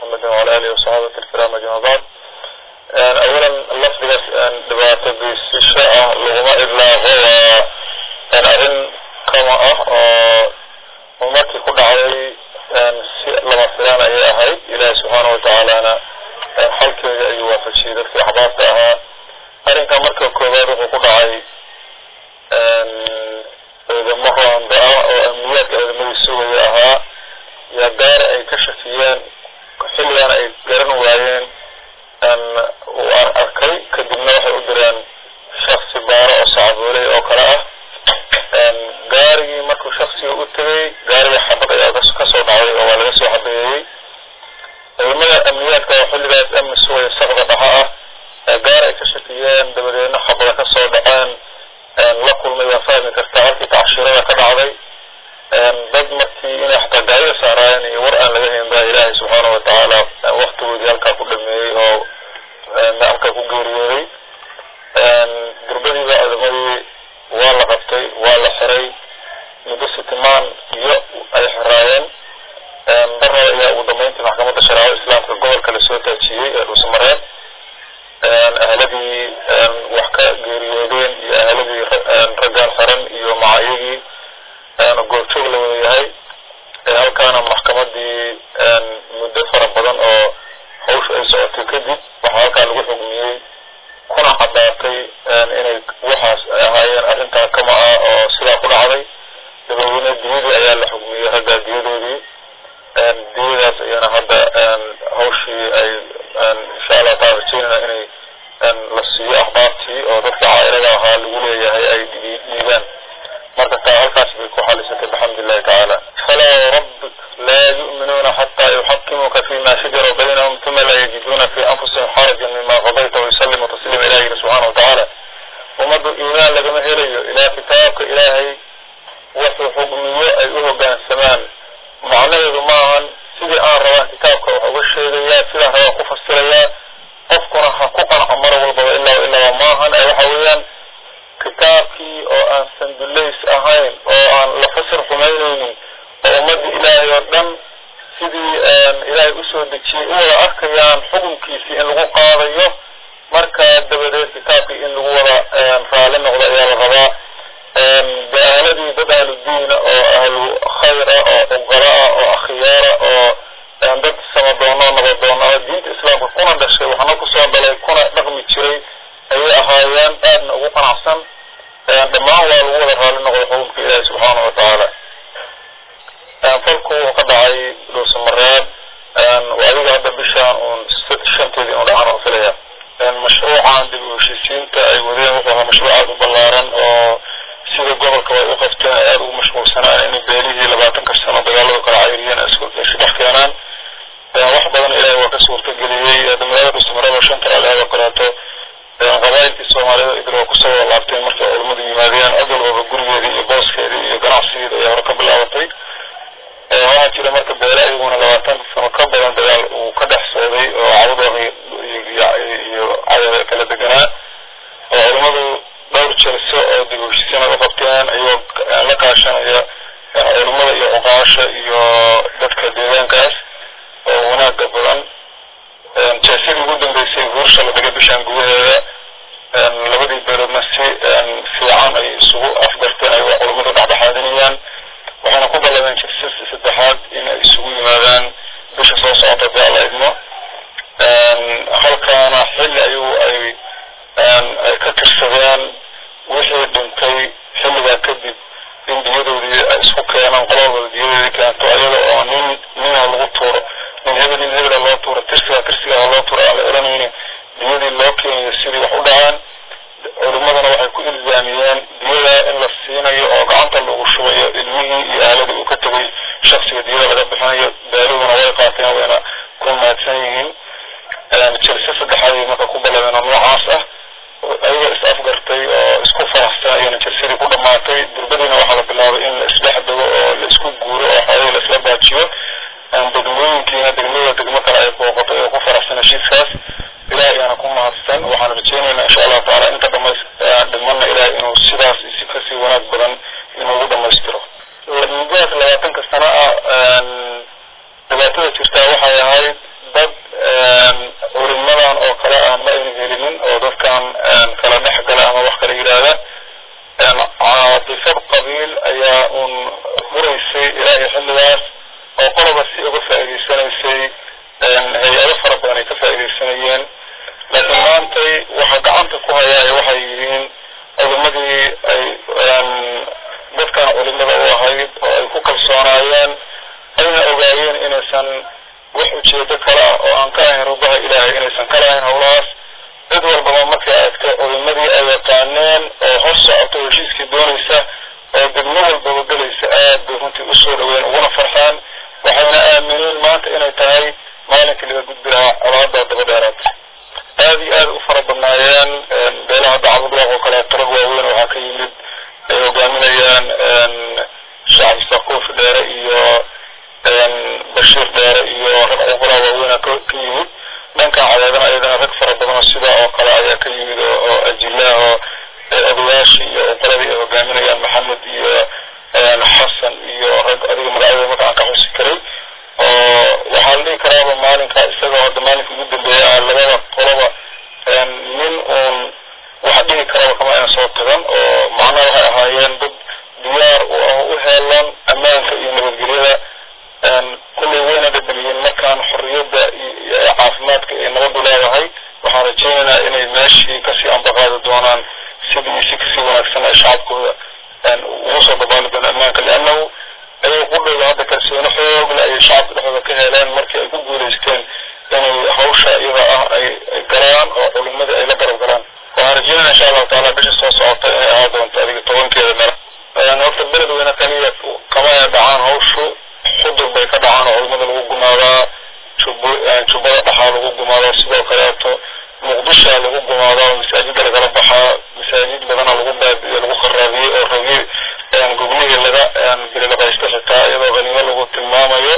محمد وعلى آله وصحابه الكرام أجمعين بعد أولا لفظ dhibaato geysasho ah laguma idlaaqo waa arrin kama ah oo markii ku dhacday si lama filaan ayay ahayd ilaahi subxaana watacaalana xalkeeda ayuu waafajiyey dadkii axbaabta ahaa arrinka marka koowaad wuxuu ku dhacay ciidamo roonda ah oo amniyaadka ciidamadii sugaya ahaa yaa gaara ay ka shakiyeen xilligana ay garan waayeen uu aan arkay kadibna waxay u direen shaksi baaro oo sacbooley oo kale ah gaarigii markuu shaksiga u tegay gaarigii xabad ayaa kasoo dhacday oo waa laga soo xabeeyey ciidamada amniyaadka oo xilligaas amni sugaya saqda dhaha ah gaar ay ka shakiyeen dabadeedna xabada kasoo dhaceen la kulmay waa fahmi kartaa halkii tacshirada ka dhacday dad markii inay xataa gaariga saaraayeen iyo war aan laga hayn baa ilaahay subxaana watacaala waktigoodii halkaa ku dhameeyey oo halkaa ku geeriyooday durbadiiba ciidamadii waa la qabtay waa la xiray muddo sitimaan iyo ay xiraayeen darraba ayaa ugu dambeyntii maxkamadda shareecada islaamka gobolka lasoo taajiyey ee dhuusamareed ahladii wax ka geeriyoodeen iyo ahladii raggaan xiran iyo macayagii goobjoog la wada yahay halkaana maxkamadii muddo fara badan oo hawsha ay socotay kadib waxaa halkaa lagu xugmiyey kuna caddaatay inay waxaas ahaayeen arrintaa kama ah oo sidaa ku dhacday dabadeedna diyadii ayaa la xugmiyey raggaa diyadoodii diyadaas ayaana hadda hawshii ay insha allah taala rajeynayna inay la siiyo axbaabtii oo dadka caailada ahaa lagu leeyahay ay dhiibaan marka taa halkaas bay ku xalisatay bxamd illahi tacaala falaa wrabbik laa yu'minuuna xataa yuxakimuuka fima shajara baynahum uma laa yajiduuna fi anfusihim xarajan mima qadayta wayusalimu tasliima ilah yiri subxana watacaala ummaddu iimaan lagama helayo ilaa kitaabka ilaahay wuxuu xugmiyo ay u hogaansamaan macnaheedu maahan sidii aan rabaan kitaabka wax uga sheegayaa sidaan rabaan ku fasirayaa qofkuna ha ku qanco mar walbaba ilaa ilaaba maahan ee waxa weeyaan kitaabkii oo aan sandullays ahayn oo aan la fasir xumaynaynin oo ummadda ilaahay oo dhan sidii ilaahay usoo dejiyey u wada arkayaan xukunkiisii in lagu qaadayo markaa dabadeed kitaabkii in lagu wada raali noqdo ayaa la rabaa de ahladii dad ahlu diina oo ahlu khayra oo uqala ah oo akhyaara oo dad samadoona nabadoona oo diinta islaamka kuna dhashay waxna kusoo dhalay kuna dhaqmi jiray ayay ahaayeen aadna ugu qanacsan dhammaan waa lagu wada raali noqday xukunka ilaahi subxaana watacaala falku wuxuu ka dhacay dhuusamareed adiga hadda bishaan uun shanteedii inu dhacan oo filaya mashruucan dib u heshiisiinta ay wadeen wuxuu ahaa mashruuc aada u ballaaran oo sida gobolka way u qabteen ay aada ugu mashquulsanaan inay beelihii labaatanka sano dagaalada kala cayriyeen isku dhex keenaan wax badan ilaahay waa ka suurtageliyey magaalada dhuusamareed oo shanta raali oo kaleeto qabaayilkii soomaaliyada idil waa kusoo wada laabteen markay culammadu yimaadeen cid walbaba gurigeedii iyo booskeedii iyo ganacsigeeda ayaa hore ka bilaabatay waxaa jira marka beela iyaguna labaatan sano ka badan dagaal uu ka dhex socday oo cawdooda iyo cadada kala deganaa oo culammadu dhowr jelso oo dib u heshiisiin ay u qabteen iyagoo la kaashanaya culammada iyo cuqaasha iyo dadka deegaankaas oo wanaaga badan jeesadii ugu dambeysay guursha la dhigay bishaan gudaheeda labadii beeloodna si fiican ay isugu afgarteen ay culammadu dhexdhexaadinayaan waxayna ku ballameen jirsas saddexaad in ay isugu yimaadaan bisha soo socota dee alla idmo halkaana xilli ayuu ay ay ka tirsadeen wixii dhintay xilligaa kadib in diyadoodii ay isku keenaan qolol wada diyadoodii keento ayada oo nin nina lagu tuuro nin hebel nin hebela loo tuuro tirsiga tirsigaa loo tuuro aan la oranayni diyadii loo keenayo sidii wax u dhacaan culimmadana waxay ku ilzaamiyeen diyada in la siinayo oo gacanta lagu shubayo ilmihii iyo aaladii uu ka tegay shaksiga diyada laga bixinayo baaluhuna way qaateen wayna ku mahadsan yihiin jelse saddexaad marka ku ballameen oo noocaas ah ayagoo is afgartay oo isku faraxsan ayana jelsadii ku dhammaatay durbadiina waxaa la bilaabay in la isdhex dego oo la isku guuro oo xoolihii la isla baajiyo degmooyinkiina degmada degmo kale ay booqatay oo ku faraxsan heshiiskaas ilaah ayaana ku mahadsan waxaan rajeynaynaa insha allahu taala inta dhamays dhimana ilaah inuu sidaas si kasii wanaag badan inuugu dhamaystiro mudadaas labaatanka sano ah dhibaatada jirtaa waxay ahayd xilligaas oo qoloba si uga faa'iidaysanaysay hay-ado fara badan ay ka faa'iidaysanayeen laakiin maantay waxa gacanta ku hayaa waxay yihiin culimadii ay dadkan culimada u ahayd oo ay ku kalsoonaayeen ayna ogaayeen inaysan wax ujeedo kale ah oo aan ka ahayn rubaha ilaahay inaysan ka lahayn howlahaas cid walbaba markay aragtay culimadii ay yaqaaneen oo hor socoto heshiiskii doonaysa oo degmo walbaba gelaysa aad bay runtii usoo dhaweyn uguna farxeen waxayna aamineen maanta inay tahay maalinkii laga gudbi lahaa colaada daba dheeraad aad iyo aad u fara badnaayeen beelaha dacbudlaaq oo kale tarag waaweyn waxaa ka yimid ay hogaaminayaan shacab sakuufi dheere iyo bashiir dheere iyo rag cuqulaa waaweyna ka yimid dhankan cadeedana ayadana rag fara badanoo sidaa oo kale ayaa ka yimid oo ajilaah oo odayaashii iyo cuquladii ay hogaaminayaan maxamed iyo xasan iyo rag adiga magacyada marka aan ka xusi karay oo waxaa la dhihi karaaba maalinka isagoo hadda maalinka ugu dambeeya ah labada qoloba nin uun waxa dhihi karaba kama ayna soo tagan oo macnaha waxay ahaayeen dad diyaar u ah u heelan ammaanka iyo nabadgelyada kullay wayna dhadhamiyeen markaan xorriyadda iyo caafimaadka ay nabadu leedahay waxaan rajaynaynaa inay meeshii kasii ambaqaadi doonaan sidii si kasii wanaagsan ay shacabkooda ugu soo dabaali doona ammaanka liannahu ayay qudhooda hadda kalsooni xoogle ayay shacabka dhexdooda ka heleen markii ay ku guulaysteen inay hawsha iyada ah ay galaan oo culimadii ay la garab galaan waxaan rajeynaya insha allahu taala bisha soo socota inay ahaa doonto adiga tobankeeda meel horta beledweyne kaliya kama ay dhacaan hawshu xudur bay ka dhacaan oo culimada lagu gumaadaa jub jubbada dhaxaa lagu gumaadaa sidoo kaleeto muqdisha lagu gumaadaa oo masaajida lagala baxaa masaajid badana lagu baabiyo lagu kharaabiyey oo ragi goglihii laga bililaqaysto xitaa iyadoo haniimo lagu tilmaamayo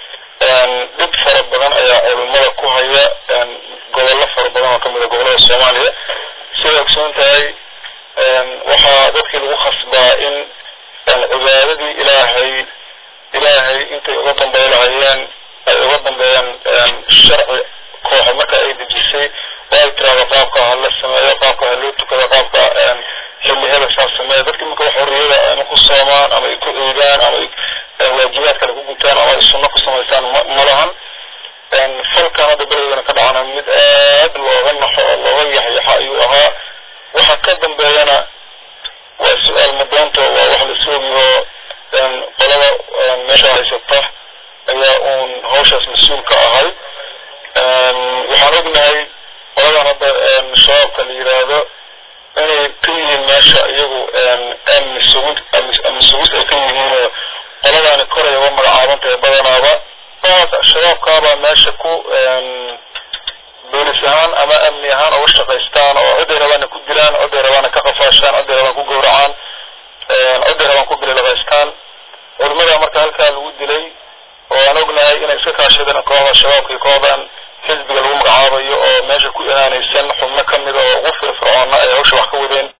dhib fara badan ayaa culimada ku haya gobollo fara badan oo kamid a gobollada soomaaliya siday ogsoon tahay waxaa dadkii lagu khasbaa in cibaadadii ilaahay ilaahay intay uga dambey lahayeen ay uga dambeeyaan sharci kooxa marka ay dejisay oo ay tiraahdo qaabka ha la sameeyo qaabka ha loo tukado qaabka xilli hebel saa sameeya dadki marka wax xorriyada ama ku soomaan ama ay ku eegaan ama ay waajibaad kale ku gutaan ama ay sunno ku samaystaan ma lahan falkan hadda beledweyne ka dhacana mid aad looga naxo oo looga yaxyaxa ayuu ahaa waxa ka dambeeyana waa su-aal madoonto waa wax la soogiyo qolada meesha haysata ayaa uun hawshaas mas-uul ka ahay waxaan ognahay qoladan hadda shabaabka la yiraahdo inay ka yihiin meesha iyagu amni sugid amni sugid ay ka yihiinoo qoladaani koray uga magacaabantahay badanaaba shabaabkaabaa meesha ku boolis ahaan ama amni ahaan uga shaqaystaan oo ciday rabaana ku dilaan ciday rabaana ka qafaashaan ciday rabaan ku gowracaan ciday rabaan ku bililaqaystaan culimada marka halkaa lagu dilay oo aan ognahay inay iska kaashadeen kooxda shabaabka iyo kooxdan xisbiga lagu magacaabayo oo meesha ku ihaanaysan xubno kamid oo ugu firfircoona ay hawsha wax ka wadeen